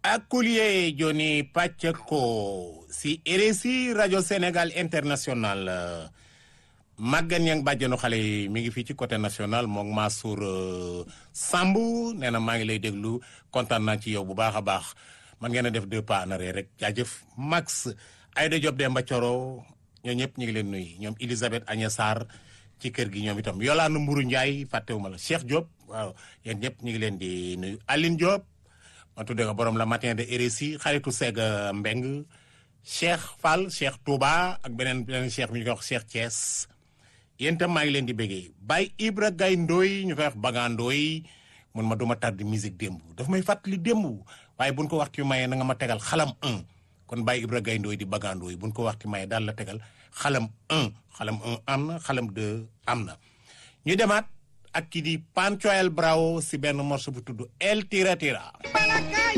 Akoulié Joni Pacheco si RSI rajo Sénégal international Maguette Niang bàjjenu xale yi mi ngi fii ci côté national moom Mansour Samb nee na maa ngi lay déglu kontaan naa ci yow bu baax a baax man ngeen a def deux pas en arrière rek jaajëf Max Aïda Diop Demba Coro ñoo ñëpp ñu ngi leen nuyu ñoom Elisabeth Agnès Sarr ci kër gi ñoom itam Yolande Mburu Ndiaye fàttewuma la Cheikh Diop waaw yéen ñëpp ñu ngi leen di nuyu Aline Diop ma tuddee ko borom la matin de RSI xaritu Sega Mbeng Cheikh Fall Cheikh Touba ak beneen beneen Cheikh bi ñu koy wax Cheikh Thiès yéen itam maa ngi leen di béggee Baye Ibra Gaye Ndoy ñu koy wax Baga Ndoy mun ma duma tàdd musique démb daf may fàttali démb waaye buñ ko waxtu mayee na nga ma tegal xalam 1 kon Baye Ibra Gaye Ndoy di Baga Ndoy buñ ko waxtu mayee daal la tegal xalam 1 xalam 1 am na xalam 2 am na ñu demaat ak ki di Panchoel Bravo si benn morceau bu tudd El Tira Tira